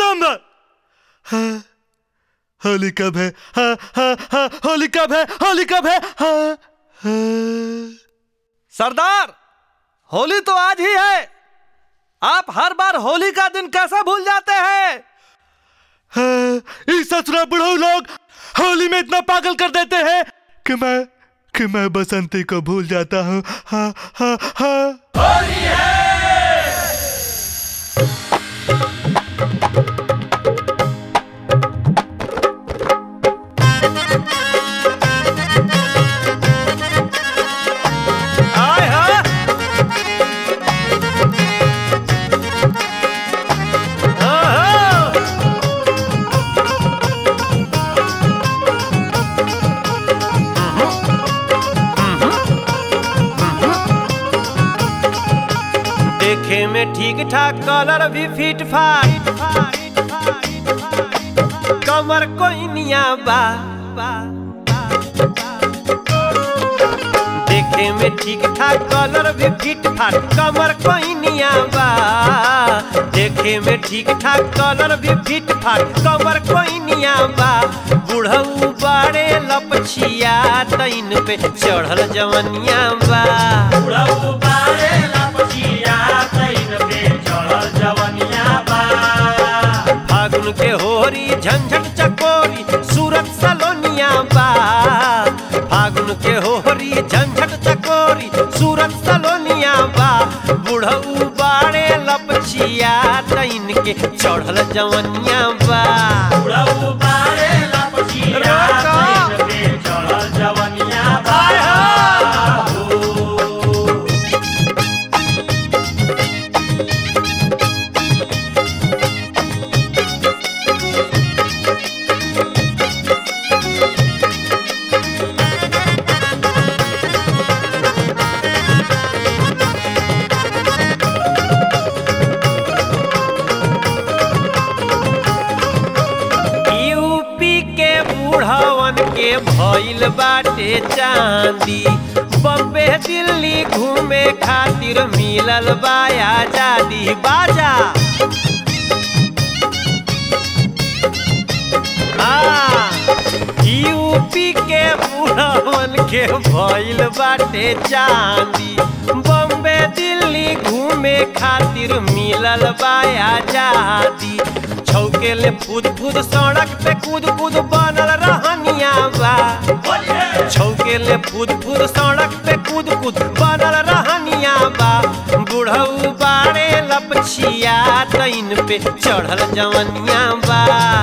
बम हाँ, होली कब है हाँ, हाँ, हाँ, होली कब है होली कब है हाँ, हाँ। सरदार होली तो आज ही है आप हर बार होली का दिन कैसे भूल जाते हैं हाँ, इस ससुरा बुढ़ऊ लोग होली में इतना पागल कर देते हैं कि मैं कि मैं बसंती को भूल जाता हूँ हाँ हाँ हाँ आए हाँ हाँ, हाँ। देखे में ठीक ठाक कलर भी फिट फाट कमर कोई निया बा देखे में ठीक ठाक कलर भी फिट फाट कमर कोई निया बा देखे में ठीक ठाक कलर भी फिट फाट कमर कोई निया बा बुढ़ऊ बाड़े लपछिया तैन पे चढ़ल जवनिया बा फागुन के होरी झंझट चकोरी सूरत सलोनिया बा फागुन के होरी झंझट चकोरी सूरत सलोनिया बा बुढ़ऊ बाड़े लपछिया तैन के चढ़ल जवनिया बा आय हो। यूपी के बूढ़वन के भइल बाटे चांदी बम्बे दिल्ली घूमे खातिर मिलल बा आजादी बाजा हाँ, यूपी के बूढ़वन के भइल बाटे चांदी बम्बे दिल्ली घूमे खातिर मिलल बा आजादी छौके ले फूद फूद सड़क पे कूद कूद बनल रहनिया बा छौके ले फूद फूद सड़क पे कूद कूद बनल रहनिया बा बुढ़ऊ बाड़े लपछिया तैन पे चढ़ल जवनिया बा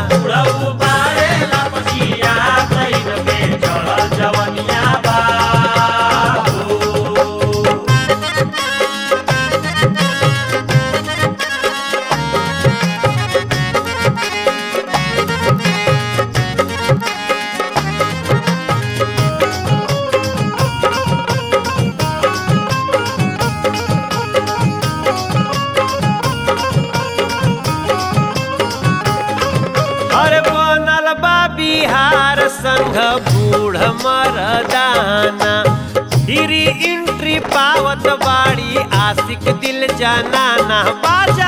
अरे बनल बा बिहार संघ बूढ़ मरदाना हिरी इंट्री पावत बाड़ी आशिक दिल जनाना बाजा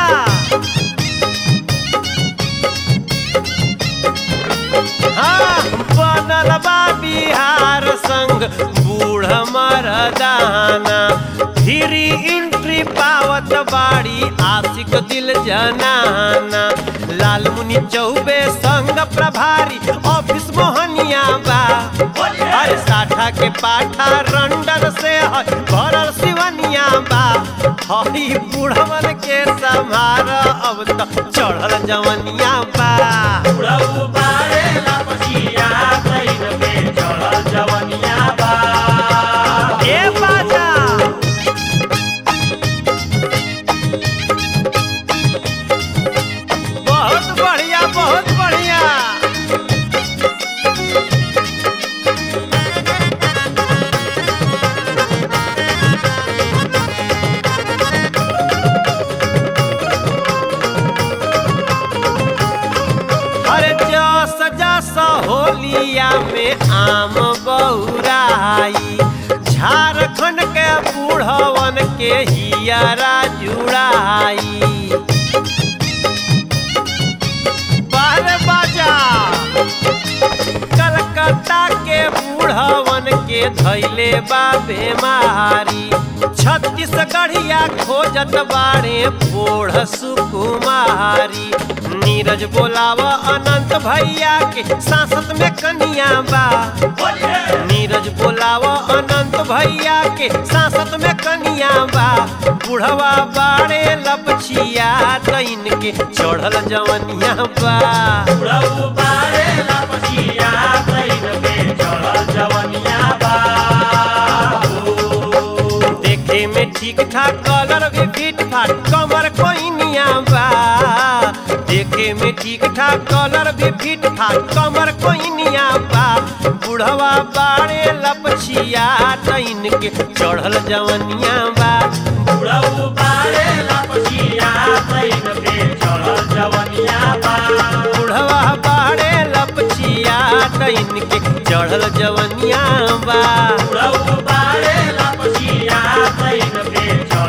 हाँ, बनल बा बिहार संघ बूढ़ मरदाना हिरी इंट्री पावत बाड़ी आशिक दिल जनाना लाल मुनि चौबे संग प्रभारी ऑफिस मोहनिया बा अरे साठा के पाठा रंडन से है भरल सिवनिया बा हई बूढ़वन के संभार अब तो चढ़ल जवनिया बा ए बाजा बहुत बढ़िया बहुत बढ़िया अरे जस जस होलिया में आम बौराई झारखंड के बूढ़वन के हियरा जुड़ाई के धैले बा बेमारी छत्तीसगढ़िया खोजत बाड़े बोढ़ सुकुमारी नीरज बोलाव अनंत भैया के सांसद में कनिया बा नीरज बोलाव अनंत भैया के सांसद में कनिया बा बुढ़वा बाड़े लपछिया तैन के चढ़ल जवनिया बा बुढ़ऊ बारे लपचिया तैन पे चढ़ल जवनिया बा देखे में ठीक ठाक कलर भी फिट फाट कमर कोइनिया बा देखे में ठीक ठाक कलर भी फिट फाट कमर कोइनिया बा बुढ़वा बाड़े लपछिया तैन के चढ़ल जवनिया बा बुढ़ऊ बारे लपचिया तैन पे चढ़ल जवनिया बा बुढ़वा बाड़े लपछिया तैन के चढ़ल जवनिया बा बुढ़ऊ बारे लपचिया तैन पे चढ़ल